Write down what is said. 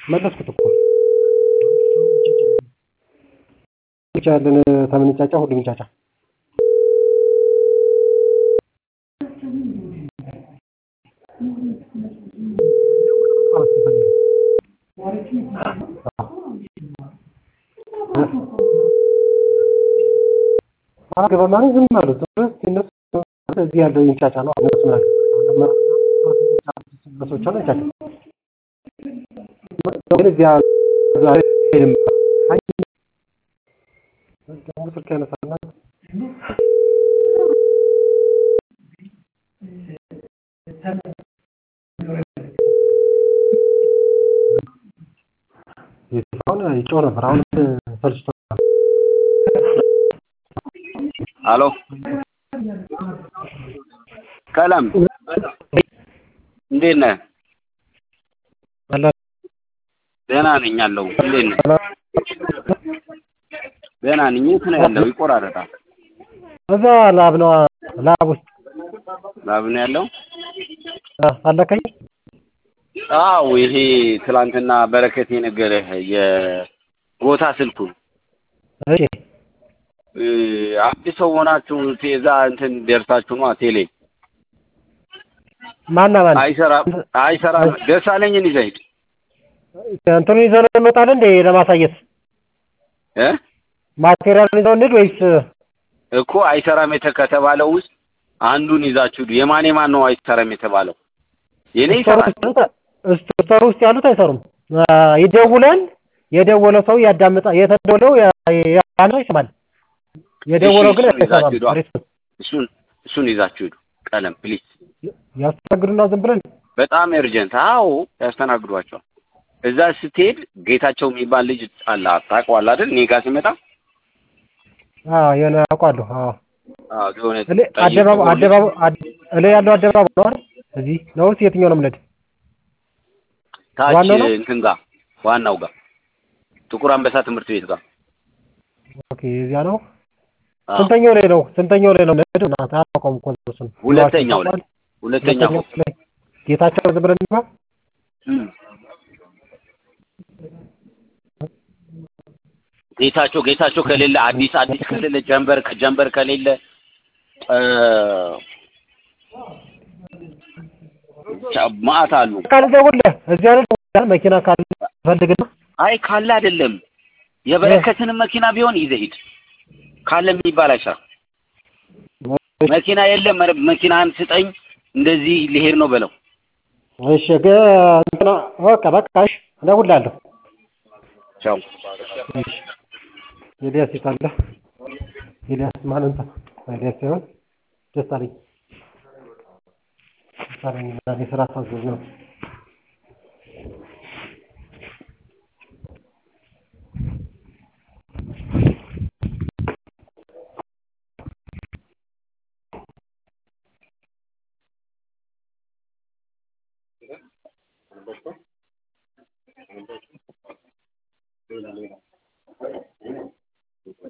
መለስኩት እኮ ብቻ ያለን ተምንጫጫ ሁሉም ይንጫጫ አገባም ማለት ዝም አሉ እነሱ እዚህ ያለው ይንጫጫ ነው እነሱ ሰዎች አሉ ይንጫጫ ግን እዚያ ሄድም ስልክ ያነሳና አሁን ይጮህ ነበር አሁን ሰልችቶ አሎ ቀለም እንዴት ነህ? ደህና ነኝ አለሁ። እንዴት ነህ? ደህና ነኝ። የት ነው ያለው? ይቆራረጣል። እዛ ላብ ነው ላብ ውስጥ ላብ ነው ያለው። አለከኝ አዎ ይሄ ትላንትና በረከት የነገረህ የቦታ ስልኩን እሺ አዲስ ሰው ሆናችሁ እዛ እንትን ደርሳችሁ ነው ቴሌ ማና ማን አይሰራም አይሰራም። ደሳለኝን ይዘህ ሂድ እንትኑን ይዘው ነው እንወጣለን እንዴ ለማሳየት እ ማቴሪያል ይዘው እንሂድ ወይስ እኮ አይሰራም የተ ከተባለው ውስጥ አንዱን ይዛችሁ ሂዱ። የማን የማን ነው አይሰራም የተባለው? የኔ ይሰራል። ስቶር ውስጥ ያሉት አይሰሩም። ይደውላል። የደወለ ሰው ያዳምጣል። የተደወለው ያን ይሰማል። የደወለው ግን እሱን ይዛችሁ ሂዱ። አይሰማም። እሱን እሱን ይዛችሁ ሂዱ። ቀለም ፕሊዝ። ያስተናግዱና ዝም ብለን በጣም ኤርጀንት። አዎ ያስተናግዷቸዋል። እዛ ስትሄድ ጌታቸው የሚባል ልጅ አለ ታውቀዋለህ አይደል? እኔ ጋር ሲመጣ አዎ የሆነ አውቃለሁ። አዎ አዎ የሆነ እኔ ጠይቅ አደባባይ ብሎ ልጅ አደባባይ እኔ ያለው አደባባይ ነው አይደል? እዚህ ነው የትኛው ነው የምንሄድ? ታች ዋናው ነው? እንትን ጋር ዋናው ጋር ጥቁር አንበሳ ትምህርት ቤት ጋር ኦኬ እዚያ ነው። አዎ። ስንተኛው ላይ ነው? ስንተኛው ላይ ነው የምንሄድ? እናትህ አታውቀውም እኮ እሱን። ሁለተኛው ላይ ሁለተኛው ሁለተኛው ላይ ጌታቸው ዝም ብለን እንግባ። እም። ጌታቸው ጌታቸው ከሌለ አዲስ አዲስ ከሌለ ጀንበር ጀንበር ከሌለ እ ቻ- ማዕት አሉ። ቃል ደውልልህ እዚያ ነው መኪና ካለ ፈልግና አይ ካለ አይደለም የበረከትንም መኪና ቢሆን ይዘህ ሂድ። ካለ የሚባል አይሰራም። መኪና የለም መረ- መኪናህን ስጠኝ እንደዚህ ሊሄድ ነው በለው። እሺ ግን እንትና በቃ በቃ እሺ እደውልልሃለሁ። ቻው። እሺ ኤልያስ የት አለ? ኤልያስ ማን እንትን ኤልያስ ሳይሆን ደሳለኝ ደሳለኝ ዛሬ ስራ ሳዘዝ ነው።